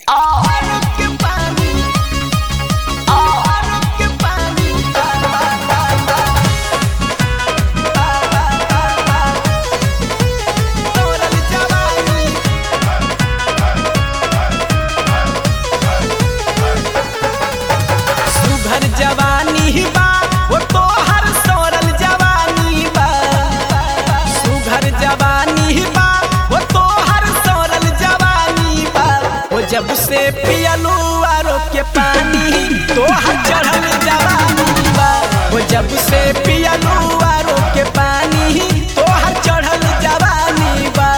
जब से पियलू आरो के पानी तोहर चढ़ल जवानी बा ओ जब से पियलू आरो के पानी तोहर चढ़ल जवानी बा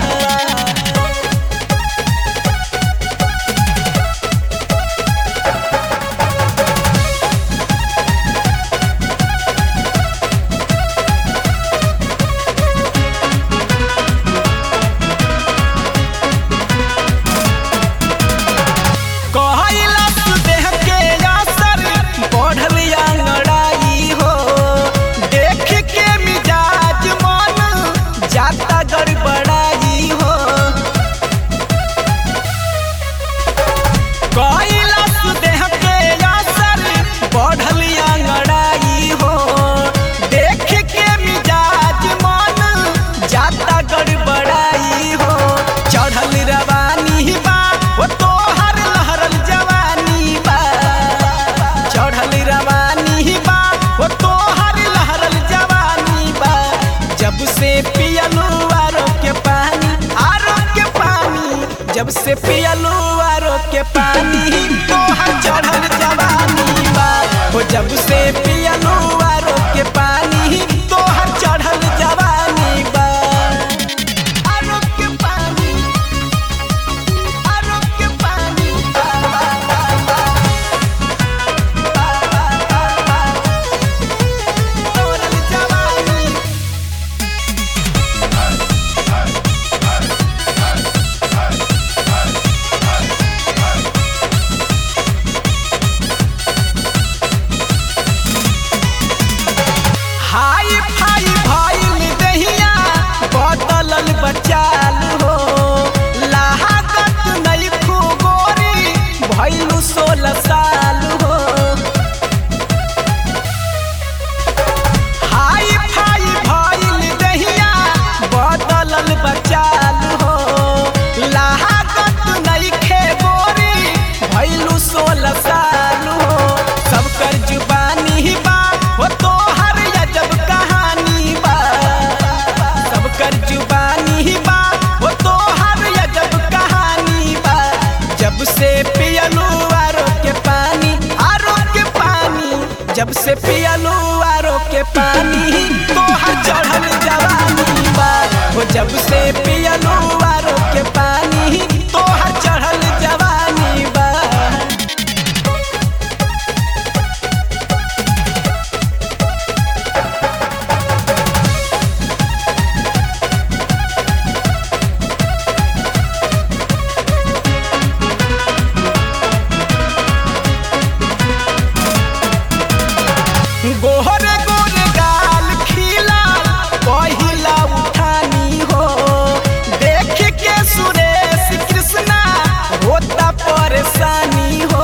कहलस देह के असर बढ़ल अंगड़ाई हो देख के मिजाज मन जाता गड़बड़ाई हो कहलस देह के असर बढ़ल अंगड़ाई हो देख के मिजाज मन जाता गड़बड़ाई हो चढ़ल रवानी बा ओ तोहर लहरल जवानी बा चढ़ल रवानी बा ओ तोहर लहरल जवानी बा जब से पियलू आरो के पानी आरो के पानी जब से पियलू आरो के पानी तोहर चढ़ल जवानी बा ओ जब से पियलू आरो के पानी तोहर चढ़ल जवानी बा आरो के पानी आरो के पानी बा, बा, बा, बा, बा, बा, बा, तोहर जवानी हाई फाई भइल दहिया बदलल बचाल हो लाहकत नहीं गोरी भइलू सोलह साल हो हाई फाई भइल दहिया बदलल बचाल हो लाहकत नहीं गोरी भइलू सोलह साल हो सबकर जुबानी बा हो तोहर अजब कहानी बा सबकर जुबानी बा हो तोहर अजब कहानी बा जब से पियलू आरो के पानी आरो के पानी जब से पियलू आरो के पानी तोहर चढ़ल जवानी बा हो जब से पियलू आरो के पानी तोहर चढ़ल जवानी बा गोहरे गोरे गाल खिला पहिला उठानी हो देख के सुरेश कृष्णा होता परेशानी हो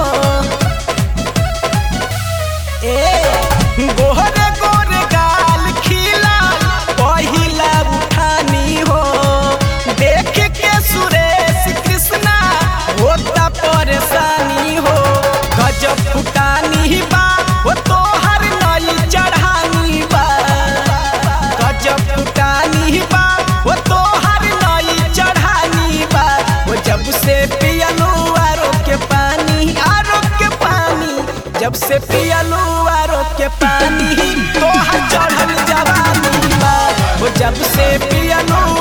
ए गोहरे गोरे गाल खिला पहिला उठानी हो देख के सुरेश कृष्णा होता परेशानी हो गजब फुटानी बा हो तोहर नई चढ़ानी बा गजब फुटानी बा हो तोहर नई चढ़ानी बा वो जब से पियलू आरो के पानी आरो के पानी जब से पियलू आरो के पानी तोहर चढ़ल जवानी बा वो जब से पियलू